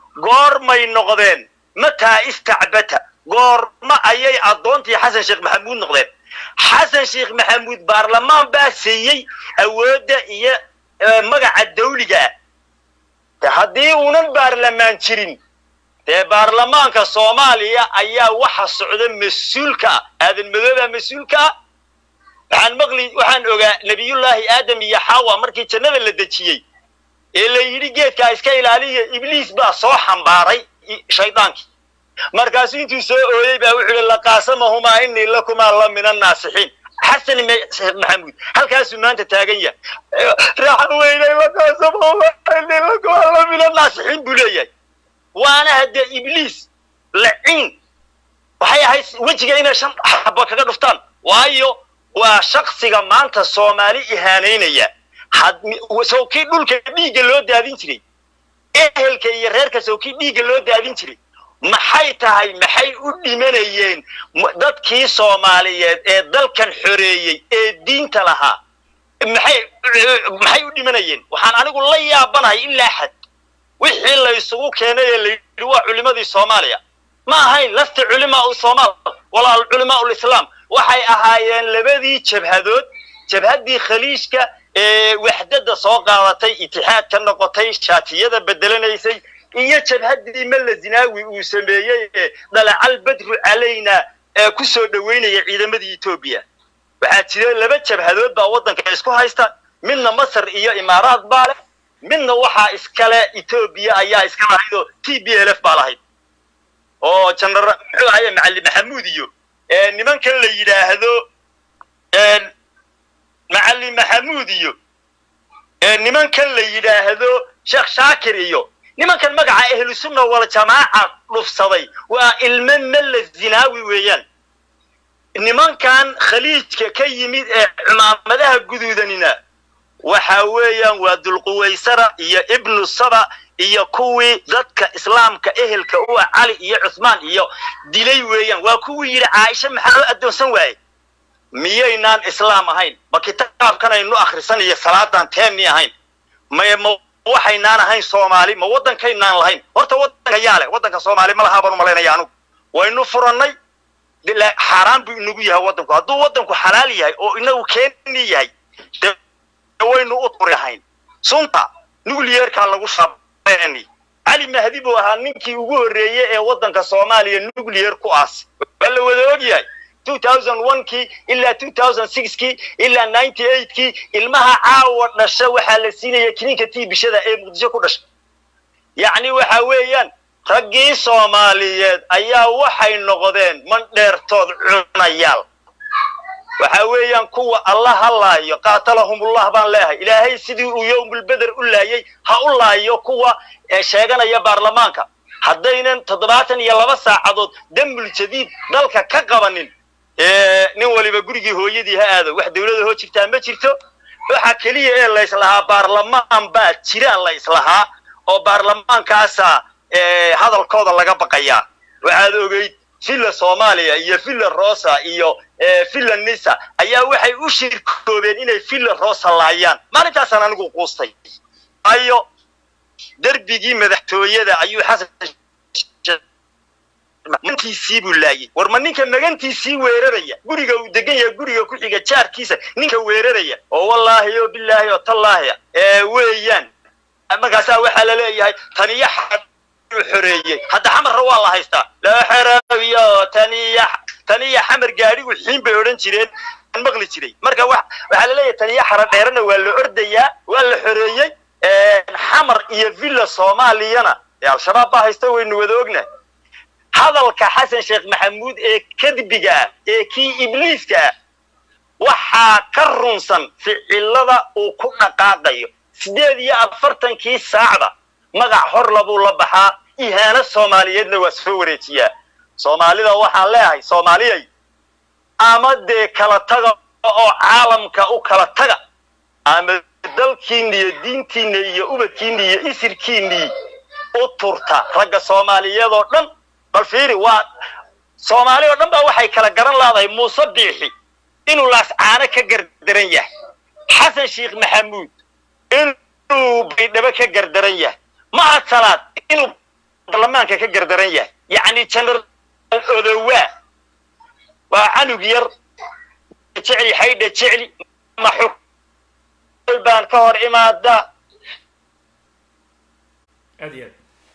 goormay noqdeen mataa istacbata goorma ayay addoontii xasan sheekh maxamuud noqdeen xasan sheekh maxamuud baarlamaan baa siiyey awoodda iyo magaca dawliga ah de haddii uunan baarlamaan jirin dee baarlamaanka soomaaliya ayaa waxa socda mas-uulka ah aadan madoobaa mas-uulka ah waxaan maqli waxaan ogaa nebiyullaahi aadam iyo xawa markii jannada la dejiyey ee la yidhi geedkaa iska ilaaliya ibliis baa soo xambaaray shaydaankii markaasuu intuu soo ooyey baa wuxuu ihi laqaasamahumaa inii lakumaa la min annaasixiin xasan maxamuud halkaasuu maanta taagan yahay raaxa weynay laqaasamahumaa inii lakumaa la min annaasixiin buu leeyahay waana haddee ibliis laciin waxay ahayd wejiga inay shan xabo kaga dhuftaan waayo waa shaksiga maanta soomaali ihaanaynaya sawkii dhulka dhiigga loo daadin jiray ehelka iyo reerka sawkii dhiigga loo daadin jiray maxay tahay maxay u dhimanayeen dadkii soomaaliyeed ee dalkan xoreeyey ee diinta lahaa maxay maxay u dhimanayeen waxaan anigu la yaabanahay ilaa xad wixii la isugu keenay ee la yidhi waa culimadii soomaaliya ma ahayn lasta culimaa somaal walaa culimaa lislaam waxay ahaayeen labadii jabhadood jabhaddii khaliijka ee waxdada soo qaadatay itixaad ka noqotay shaatiyada bedelanaysay iyo jabhaddii malla zinaawi uu sameeyey ee dhalacal badru calayna ee ku soo dhoweynaya ciidamadii etoobiya waxaa jira laba jabhadood baa waddanka isku haysta midna masar iyo imaaraad baa leh midna waxaa iskale etoobiya ayaa iska lahayd oo t b l f baa lahayd oo janara muxuu ahaye macalin maxamuud iyo nimankan la yidhaahdo macalin maxamuud iyo nimankan la yidhaahdo sheekh shaakir iyo nimankan magaca ahlusunna wal jamaaca dhufsaday waa ilmo malla zinaawi weeyaan nimankan khaliijka ka yimid ee cumaamadaha guduudanina waxa weeyaan waa dulquwaysara iyo ibnu saba iyo kuwii dadka islaamka ehelka u ah cali iyo cuthmaan iyo dilay weeyaan waa kuwii yidhi caaisha maxaa loo addoonsan waaye miyaynaan islaam ahayn ma kitaabkanaynu akhrisan iyo salaadan teenni ahayn may ma waxaynaan ahayn soomaali ma waddankaynaan lahayn horta waddanka yaa leh waddanka soomaali ma lahaa baan umalaynaya anugu waynu furannay xaaraan buu inagu yahay waddanku hadduu waddanku xalaal yahay oo inagu keeni yahay de waynu u turihayn sunta nucleerkaa lagu shaabani cali mahdi buu ahaa ninkii ugu horreeyey ee waddanka soomaaliya nucleer ku aas waa la wada og yahay kii ilaa kii ilaa kii ilmaha caawa dhasha waxaa la siinaya kininka tiibishada ee muqdisho ku dhasha yacni waxa weeyaan raggii soomaaliyeed ayaa waxay noqdeen mandheertood cunayaal waxa weeyaan kuwa alla ha laayo qaatalahumullah baan leehay ilaahay sidii uu yowmulbeder u laayay ha u laayo kuwa sheeganaya baarlamaanka haddaynan toddobaatan iyo laba saacadood dambul jadiid dalka ka qabanin nin waliba gurigii hooyadii ha aado wax dawlada hoo jirtaa ma jirto waxa keliya ee la islahaa baarlamaan baa jiraan la islahaa oo baarlamaankaasa hadalkooda laga baqayaa waxaad ogeyd villa soomaaliya iyo villa rosa iyo villa nisa ayaa waxay u shirkoobeen inay villa rosa laayaan maalintaasaan anigu quustay ayo derbigii madaxtooyada ayuu xasan magantiisii buu laayay war ma ninka magantiisii weeraraya guriga uu degan yahay guriga ku xiga jaarkiisa ninka weeraraya oo wallaahi oo bilaahi oo tallaahi ee weeyaan markaasaa waxaa la leeyahay taniyo xaduu xoreeyey hadda xamarra waa la haystaa loo xeraabiyo taniya taniya xamar gaadhigu xiin bay odhan jireen maqli jiray marka wa waxaa la leeyahay taniyo xara dheerana waa la ordayaa waa la xoreeyey xamar iyo villa soomaaliyana ee al-shabaab baa haysta waynu wada ognahay hadalka xasan sheekh maxamuud ee kadbiga ah ee kii ibliiska ah waxaa ka runsan ficilada uu ku dhaqaaqayo sideed iyo afartankii saacda magac hor labuu la baxaa ihaano soomaaliyeedna waa soo wareejiyaa soomaalida waxaan leeyahay soomaaliyay ama dee kala taga oo caalamka u kala taga ama dalkiinna iyo diintiinna iyo ubadkiinna iyo isirkiinnii u turta ragga soomaaliyeed oo dhan bal fiiri waa soomaali oo dhan baa waxay kala garan laadahay muuse biixi inuu laascaano ka gardaran yahay xasan sheekh maxamuud inuu baydhabo ka gardaran yahay mahad salaad inuu baarlamaanka ka gardaran yahay yacni general odowaa waa canug yar jecli xaydha jecli ma xukm baan ka hor imaada aad iyo aad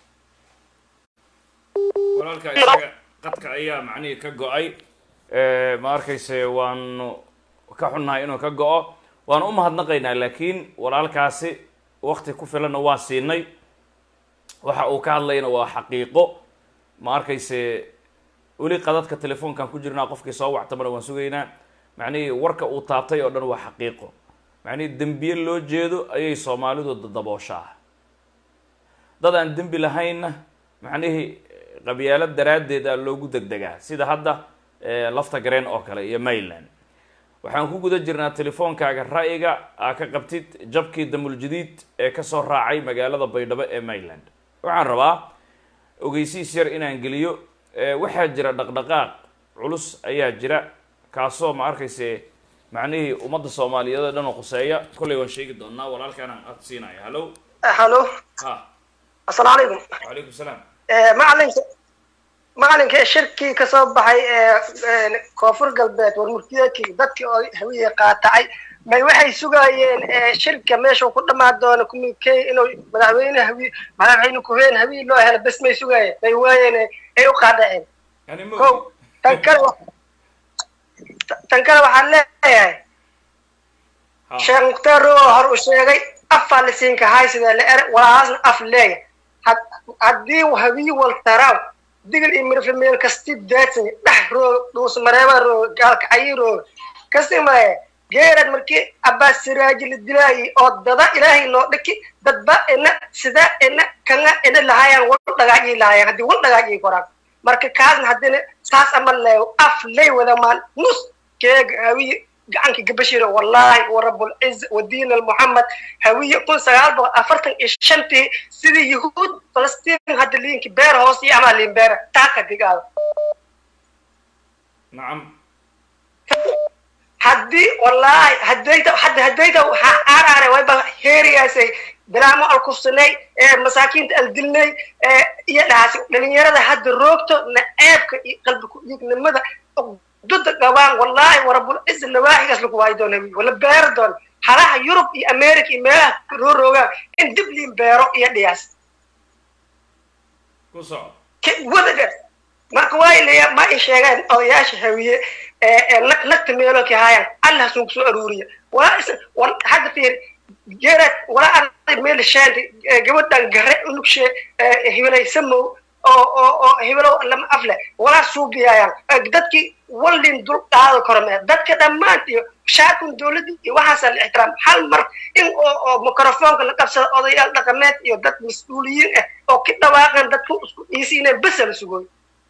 walaalka isaga qadka ayaa macnihii ka go-ay ma arkayse waanu ka xunnahay inuu ka go-o waanu u mahadnaqaynaa laakiin walaalkaasi wakti ku filanna waa siinay waxa uu ka hadlayna waa xaqiiqo ma arkayse weli qadadka telefoonkan ku jirnaa qofkii soo wactamana waan sugaynaa macnihii warka uu taabtay oo dhan waa xaqiiqo macnihii dembiye loo jeedo ayay soomaalidu dabooshaa dad aan dembi lahaynna macnihii qabyaalo daraaddeed a loogu degdegaa sida hadda lafta gareen oo kale iyo mayland waxaan ku guda jirnaa telefoonkaaga ra'yiga aa ka qabtid jabkii damuljadiid ee kasoo raacay magaalada baydhabo ee mayland waxaan rabaa ogeysiis yar inaan geliyo waxaa jira dhaqdhaqaaq culus ayaa jira kaasoo ma arkayse macnihii ummadda soomaaliyeed oo dhan oo quseeya kollay waan sheegi doonaa walaalkaana aad siinaya hallo hallo ha assalaamu calaykum wacalaykum salaam macalinka macalinka shirkii kasoo baxay ee koonfur galbeed warmurtiyeedkii dadkii oo hawiye qaatacay may waxay sugaayeen shirka meeshuu ku dhamaan doono kumikey inuu madaxweyne hawiye madaxweyne kuheen hawiye loo helo bes may sugaayeen may waayeen ay u qaadaceen yani ma ko tan kale tan kale waxaan leeyahay ha sheekh mukhtaar oo hor u sheegay afaa la siinka hay sidee la er walaasna af leeya had- haddii hawiye waltaraaw digil iyo mirifle meel kasti daadsan dhex roog dhuus mareeba roog gaalka cayi roog kasi maye geerad markii abbaas siraaji la dilaayi oo dada ilaahay loo dhiki dadba ina sida ina kana ina lahaayaan wal dhagaajii lahaayaan haddii wal dhagaajii koraan marka kaasna haddina saas ama leeyo af ley wada maan nus keega hawiye gacanka gabashiro wallahi wa rabulciz wa diin almuxamed hawiye kun sagaal boqol afartan iyo shantii sidii yahuud falastiin hadda liinki beer hoos iyo amaa liin beera taaka digaada nacam haddii wallahi haddayda hadda haddayda waxaa aaraare wayba heerigaasay dalaamo alkufsanay ee masaakiinta aldilnay ee iyo dhahaasi dhalinyarada hadda roogto naceebka iyo qalbi ku-dhiignimada duda gabaan wallahi warabulciz nawaaxigaas lagu waayi doona wala beero doona halaha yurub iyo america iyo meelaha roo roogaan in dib liin beero iyo dhiyaas ku soco wadaga marka waa ilaya ma i sheegeen odayaasha hawiye ee ee nag nagta meelo ka haayaan allah sun kusoo aruuriya walaa is wal hadda fiir geerad walaa arday meel sheentay gabadhan gare unugshe hibilay samow oo oo oo hibilow lama afle walaa suubiyaayaan dadkii wallin dul qaado kormee dadka dhammaant iyo shaakun dowladda iyo waxaasa la ixtiraam hal mar in oo oo microfoonka la qabsado odayaal dhaqameed iyo dad mas-uuliyiin ah oo ka dhawaaqan dadku isku dhiisiineen besa la sugooy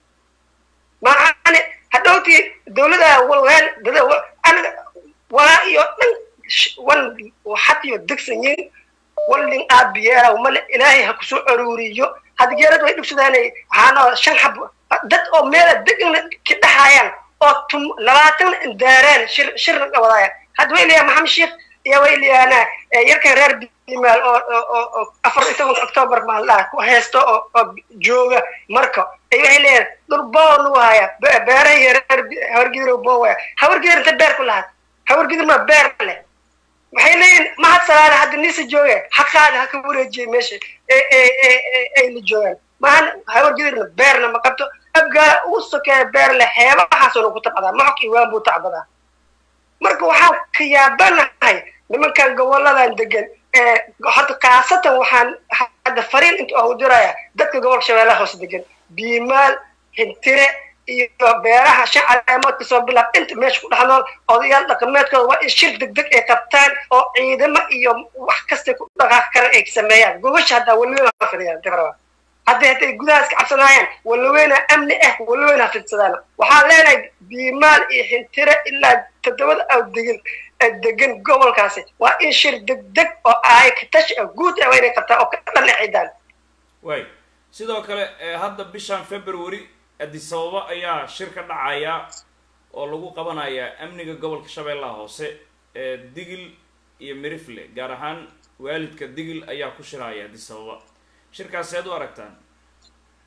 maani hadhowtii dowladaha walweel dada aniga walaa iyo dhan wan xatiyo degsan yihin wallin aabiyeeraw male ilaahay ha kusoo aruuriyo hadda geerad way dhugsadaan waxaana shan xab dad oo meela degna ka dhaxaayaan oo tum labaatan daareen shir shirna wadaayaan hadda way leeyahay maxamed sheekh iyo way leeyahaana yarkan reer bimaal oo oo oo afar iyo tobanka octoobar maaldaha ku haysto oo oo jooga marka ay waxay leeyahay dhul boo lagu haya beeraha iyo reer hawargidir boo waya hawargidir inta beer ku lahaad hawargidir ma beer leh waxay leeyihin mahad salaale hadda nisa jooge xaqaada ha ka wareejiyay meesha ay la joogaan mahan hawargidirna beerna ma qabto abgaala ugu sokeeya beer leh xeebahaasoo ku tabcadaa maxok iyo waan buu tacbadaa marka waxaan ka yaabanahay nimankan goboladan degan horta khaasatan waxaan hadda fariin inta oo diraya dadka gobolka shabeellaha hoose degan biimaal hintire iyo beeraha shan caleemood kasoo bilaab inta meesha ku dhex nool odayaal dhaqameedkooda waa in shir degdeg ay qabtaan oo ciidamo iyo wax kastay ku dhaqaaqi karaan ay sameeyaan gobasha haddaa weliweyn ha fidiyaan difraba hadday hadday gudahaas ka cabsanaayaan walaweyna amni ah walaweyna ha fidsadaan waxaan leenahay biimaal iyo hintire ilaa toddobada aw degan degan gobolkaasi waa in shir degdeg oo ay katashi ah guud ah waa inay qabtaan oo ka dhan ciidaan way sidoo kale hadda bishan february addis ababa ayaa shir ka dhacaya oo lagu qabanaya amniga gobolka shabeellaha hoose ee digil iyo mirifle gaar ahaan waalidka digil ayaa ku shiraya addis ababa shirkaas seed u aragtaan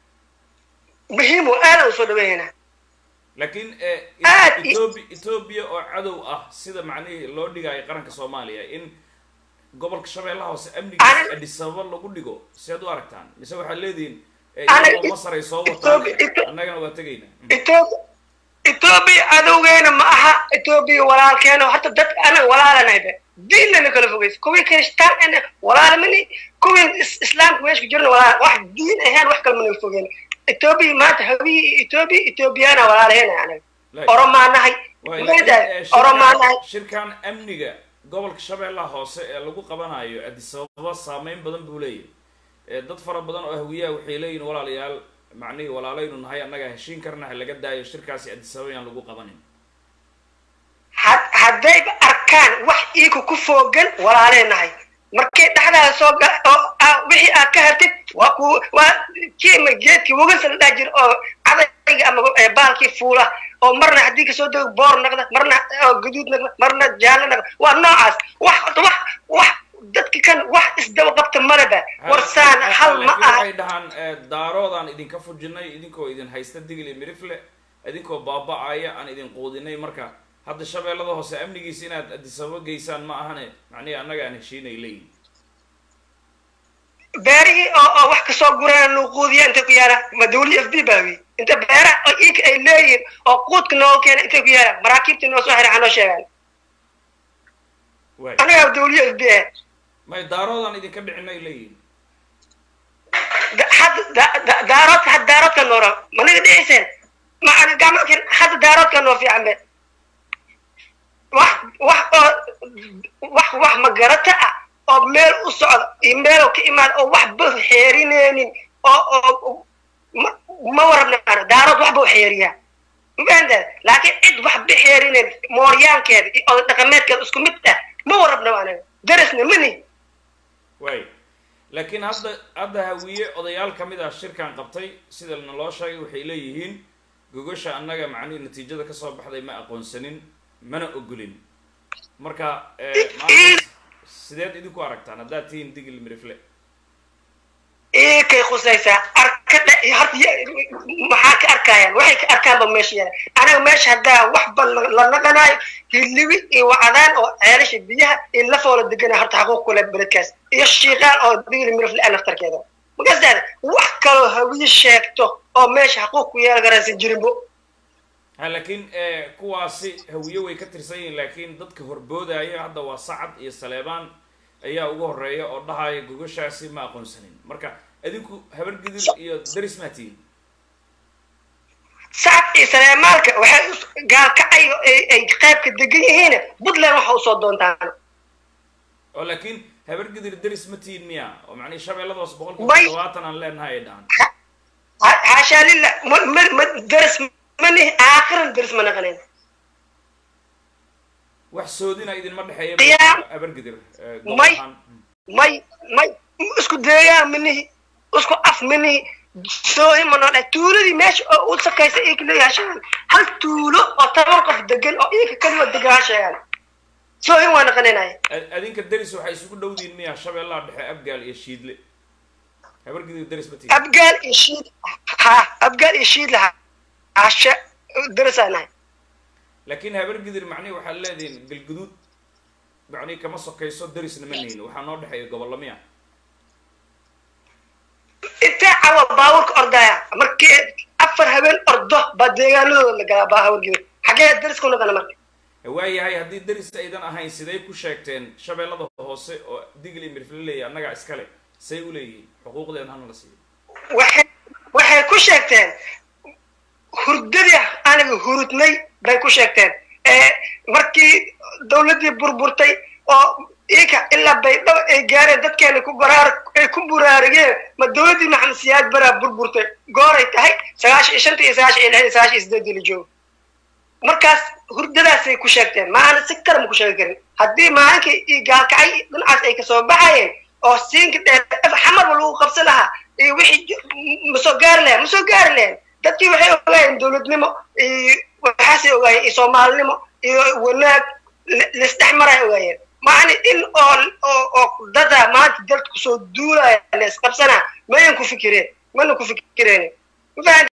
muhiim oo aadaan usoo dhaweynaa laakiin Aad i- etoobiya etoobiya oo cadow ah sida macnihii loo dhigayo qaranka soomaaliya in gobolka shabeellaha hoose amnigiisa Ana- adis ababa lagu dhigo siaad u aragtaan mise waxaad leedihiin eh, Ana- iyagoo masar ay soo wataan Etoobiya- Etoo- annagana waa tegayna etoobiya etoobiya cadowgeena ma aha etoobiya walaalkeena horta dad anaga walaalanaybe diinna kala fogeysa kuwii kristaan ana walaalmani kuwii is- islaamka meesha ku jirna walaal wax diin ahaan wax kale mana fogeen etoobiya maanta hawiyi iyo etoobiya etoobiyaana walaalaheen anaga Lay- oromaa nahay Waay, Maogtahay? laakiin, eh, oromaa shirkan- nahay shirkan amniga gobolka shabeellaha hoose ee lagu qabanayo adis ababa saameyn badan buu leeyahay Eh, dad fara badan oo hawiyaha waxay leeyihin walaalayaal macnihii walaalaynu nahay annaga heshiin karna ha laga daayo shirkaasi adis ababa yaan lagu qabanin had- haddayba arkaan wax iika ku foogan walaaleenahay markay dhexdaada soo gala oo aa- wixii aad ka hartid waa ku waa kiima geedkii wagansa la dhaha jira oo cadayga ama eh, baalkii fuula oo marna haddii kasoo dego boor naqda marna oo gaduud naqda marna jaallo naqda waa noocaas wax wax wax dadka kan wax isdaba qabta maleba warsaan hal ma laakiin aha waxay dhahaan eh, daaroodaan idinka fujinay idinkoo idin haysta digil iyo mirifle idinkoo baaba-aya aan idin quudinay marka hadda shabeellada hoose amnigiisa inaad adis ababa geysaan ma ahane macnihi annaga aan heshiinay leeyihin beerihii oo oo wax kasoo gurana nuuquudiya intay ku yaala ma dawli f b baawi inta beeraha oo iika ay leeyihin oo quudka nooga keena intay ku yaala maraakiibtii noo soo xira hanoo sheegaan waay anagaa dawli f b ah may daaroodaan idinka dhicinay leeyihin Da- hadda da- da- daaroodka hadda daaroodka noora maniga dhiciseen ma ana gacmalkan hadda daaroodka noo fiican be wax wax oo wax wax magarata ah oo meel u socda iyo meeloo ka imaada oo waxba xeerineynin oo oo ma ma warabna ana daarood waxba u xeeriyaa mafahantaad laakiin cid waxba xeerineyn mooryaankeeda iyo oday dhaqameedkeeda isku mid ah ma warabna anaga darisna mani waay laakiin hadda hadda hawiye odayaal ka mid ah shirkan qabtay sida naloo sheegay waxay leeyihiin gogosha annaga macnihi natiijada kasoo baxday ma aqoonsanin mana ogolin marka eh, maanta sideed idinku aragtaan haddaad tihiin digil mirifle kay khusaysaa arkadha horta ya- maxaa ka arkayaan waxay ka arkaanba meesha yaala anaga meesha haddaa waxba la- la naqanaayo hilibi iyo wacdaan oo ceelasha biyaha iyo lafoo la deganaa horta xaquuq kule beledkaas iyo shiiqaan oo digli mirifle ah naftarkeeda magasaada wax kaloo hawiye sheegto oo meesha xaquuq ku yeelan karaysan jirinbo ha laakiin eh, kuwaasi hawiye way ka tirsan yihiin laakiin dadka horboodaya hadda waa sacad iyo saleebaan ayaa ugu horeeya oo dhahaya gogoshaasi ma aqoonsanin marka adinku habargidir iyo daris maa tihiin sacad iyo saleemaalka waxay us- gaalkacay ay ay qaybka degan yihiin puntland waxa usoo doontaan oo laakiin habargidir daris ma tihiin miya oo macnihi shabeelladaas boqolkiiba May- todobaatan aan leenahay ay dhahan Ha- haashaa lillah ma ma ma daris mani aakhiran daris ma naqanin wax soodina idinma dhexeeya Qiyaam. habargidir eh, gobol May- ahaan. may may isku deegaan manihi isku af manihi soohi ma noo dhahay tuuladii meesha oo u sakaysa ika leeyahay sheegan hal tuulo oo toban qof degan oo ika kaliwa degan ha sheegaan soohin waa naqaninaya Ad- adinka daris waxay isugu dhowdiin miya shabeellaha dhexe abgaal iyo shiidle habargidir daris ma tihiin abgaal iyo shiid ha abgaal iyo shiid laha hashe darasaa nahay laakiin habargidir macnihi waxaad leedihiin galguduud macnihi kama sokayso darisna ma nihin waxaa noo dhexeeya gobollo miya intee cawa baawurka ordaya markii afar habeen ordo baa deegaanadooda la galaa baa hawargida xaggee daris ku naqana marka waayahay haddii daris aydan ahayn siday ku sheegteen shabeellada hoose oo digli mirfle leeyahay annagaa iskale say u leeyihiin xuquuqdeen hana la siiyo waxay waxay ku sheegteen hurdadii aniga hurudnay bay ku sheegteen ee markii dawladdii burburtay oo ika ilaa baydhabo ay gaareen dadkeena ku goraar ay ku buraarigeen ma dawladdii maxamed siyaad baraa burburtay gooray tahay sagaashan iyo shanta iyo sagaashan iyo lix iyo sagaashan iyo sideedii la joogo markaas hurdadaasay ku sheegteen maana si kale ma ku sheegi karin haddii maalinkii iyo gaalkacay dhinacaas ay kasoo baxayeen oo siinka dheer xamarba lagu qabsan lahaa iyo wixii ma soo gaari lahayn ma soo gaari lahayn dadkii waxay ogaayeen dowladnimo iyo waxaasay ogaayeen iyo soomaalinimo iyo wanaag la- laisdhex maray ogaayeen macni in oo oo oo dada maanta dalka kusoo duulaya la isqabsanaa mayan ku fikireen mana ku fikireen ma fahan